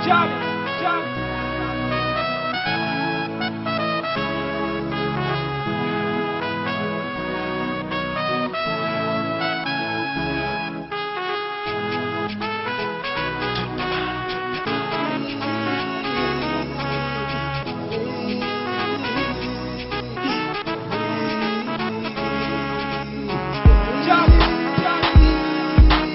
Jump, jump. Jump, jump.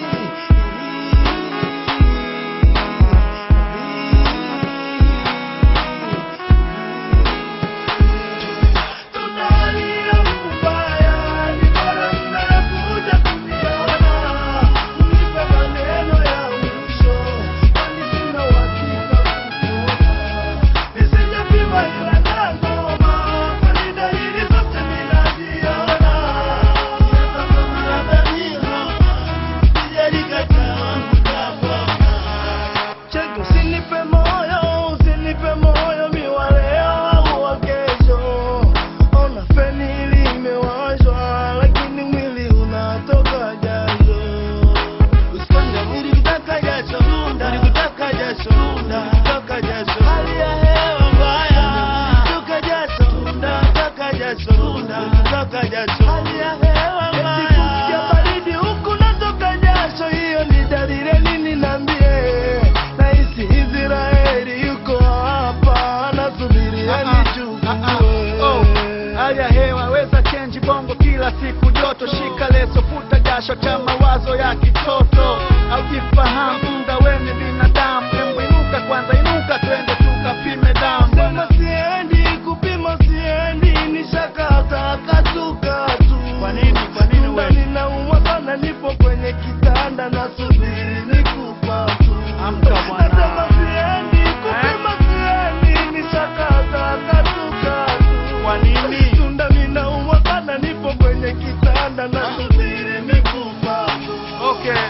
Cheki, usinipe moyo, usinipe moyo miwaleo au wa kesho. Ona feni limewashwa, lakini mwili unatoka jasho. Usifanye mwili kutaka jasho, mwili kutaka jasho, kutaka jasho. Hali ya hewa mbaya, kutoka jasho, kutaka jasho, kutaka jasho. Hali ya hewa mbaya, kusikia baridi huku natoka jasho, hiyo ni dalili ya nini niambie? Nahisi Israeli yuko hapa anasubiria Oh, hali ya hewa weza change bongo kila siku joto shika leso futa jasho cha mawazo ya kitoto aujifahamu muda weni binadamu Embu inuka kwanza inuka twende tukapime damu Sema siendi kupima siendi nishakata kasuka tu Kwa nini? Kwa nini Muda wewe? ninaumwa sana nipo kwenye kitanda nasubiri nikufa tu Amka bwana. Nasema siendi kupima siendi nishakata kasuka tu Kwa nini? Tunda ninaumwa sana nipo kwenye kitanda nasubiri nikufa tu okay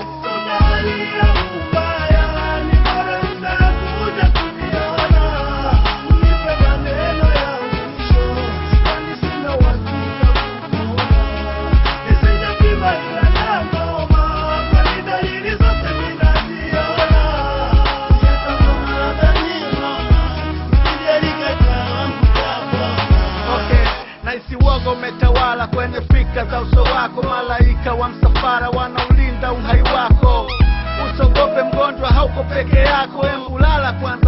okay naisi uoga umetawala kwenye fikra za uso wako malaika wa msafara wanaulinda uhai wako usogope mgonjwa hauko peke yako embulala kwanza